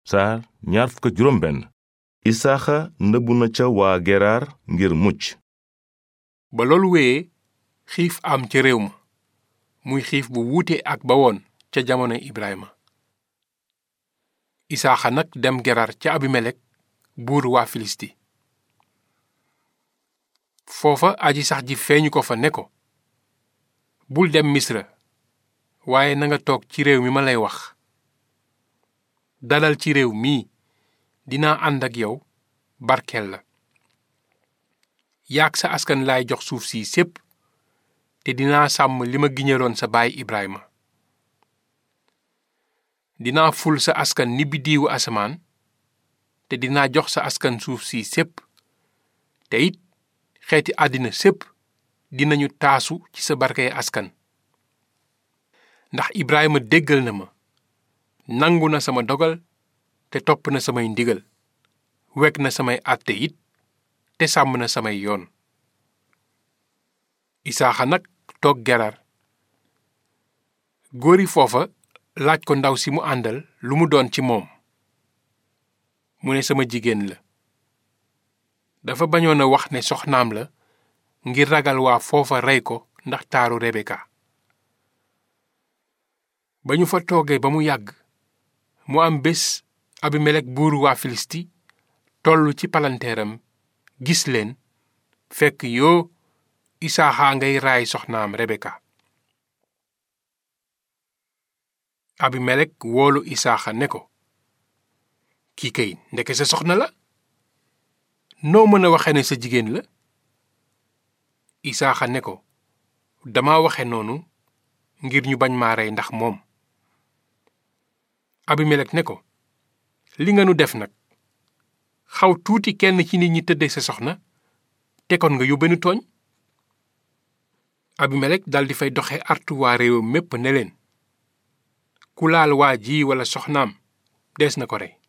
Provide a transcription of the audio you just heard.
saar ñaar fukk ak juróom benn isaaxa nëbbu na ca waa geraar ngir mucc ba loolu wéyee xiif am ca réew ma muy xiif bu wuute ak ba woon ca jamono Ibrahima isaaxa nag dem gerar ca abimelek buur waa filisti foofa aji sax ji feeñu ko fa ne ko bul dem misra waaye na nga toog ci réew mi ma lay wax dalal ci réew mii dinaa ànd ak yow barkeel la yaag sa askan laay jox suuf si sépp te dinaa sàmm li ma giñaloon sa baay Ibrahima dinaa ful sa askan ni biddiiwu asamaan te dinaa jox sa askan suuf si sépp te it xeeti àddina sépp dinañu taasu ci sa barkey askan ndax Ibrahima déggal na ma nangu na sama dogal te topp na samay ndigal wekk na samay àtte it te sàmm na samay yoon isaaxa nag toog gerar góori foofa laaj ko ndaw si mu àndal lu mu doon ci moom mu ne sama jigéen la dafa bañoon a wax ne soxnaam la ngir ragal waa foofa rey ko ndax taaru Rebeka ba ñu fa toogee ba mu yàgg mu am bés abimelek buuru waa filisti tollu ci palanteeram gis leen fekk yoo isaaxa ngay raay soxnaam rebeka abimelek woolu isaaxa ne ko kii kay ndeke sa soxna la noo mën a waxe ne sa jigéen la isaaxa ne ko dama waxe noonu ngir ñu bañ maa rey ndax moom abimelek ne ko li nga nu def nag xaw tuuti kenn ci nit ñi tëdde sa soxna te kon nga yóbbe nu tooñ abimelek daldi fay doxe artu waa réewam mépp ne leen ku laal waa ji walla soxnaam dees na ko rey